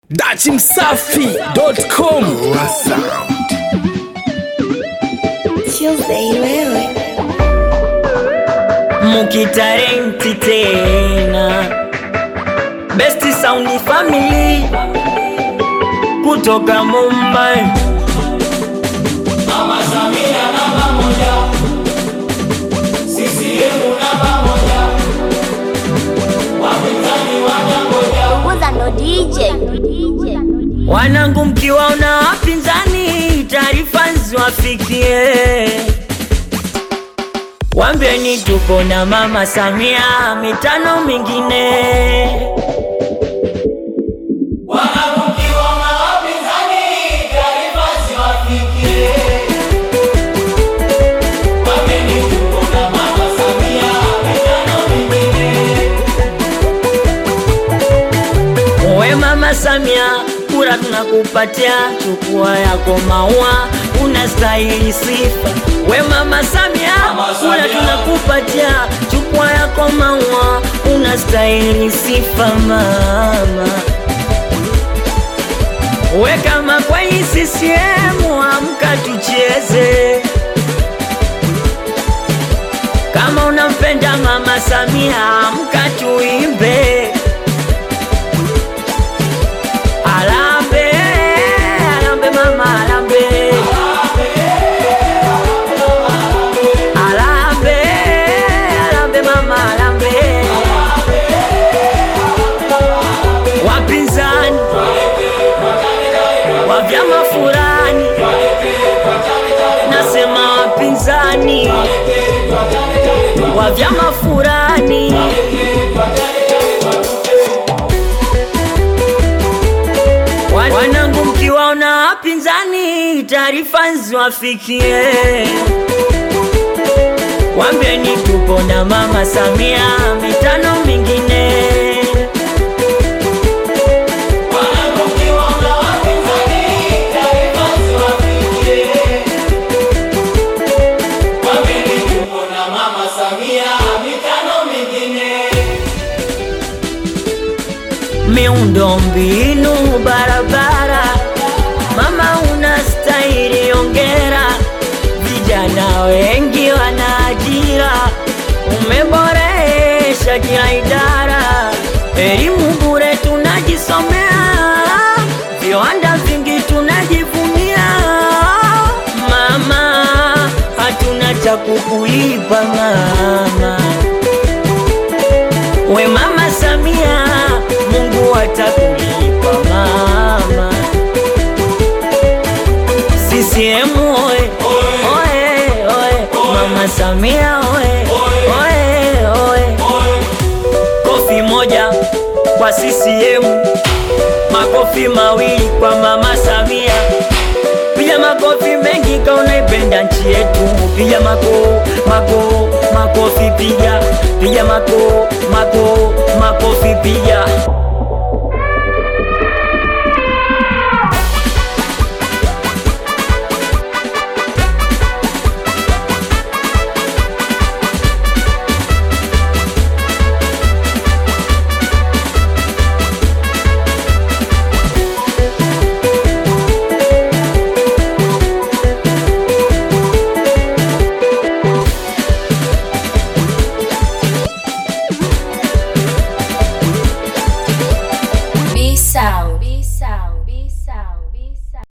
dachimsafi.com Tuesday wewe mukitarenti tena best sound family kutoka Mumbai Uza ndo DJ wanangu, mkiwaona wapinzani taarifa ziwafikie, wambeni tupo na mama Samia mitano mingine We mama Samia, kura tunakupatia, chukua yako maua, unastahili sifa. We mama Samia, kura tunakupatia, chukua yako maua, unastahili sifa mama. We kama kweli CCM, amka tucheze. Kama unampenda mama Samia, amka tuimbe. Alambe, alambe mama, alambe. Alambe, alambe mama, alambe. Wapinzani wa vyama fulani, nasema wapinzani wa vyama fulani Wan- Wanangu, mkiwaona wapinzani, taarifa ziwafikie, wambeni tupo na mama Samia mitano mingine. miundo mbinu barabara, mama unastahili ongera, vijana wengi wana ajira, umeboresha kila idara, elimu bure tunajisomea, viwanda vingi tunajivunia, mama hatuna cha kukulipa mama We mama Samia, Mungu atakulipa mama. CCM oye, oye, oye, mama Samia oye, oye, oye. Kofi moja kwa CCM, makofi mawili kwa mama Samia. Piga makofi mengi kama unaipenda nchi yetu, piga mako mako makofi, piga piga mako mako makofi, piga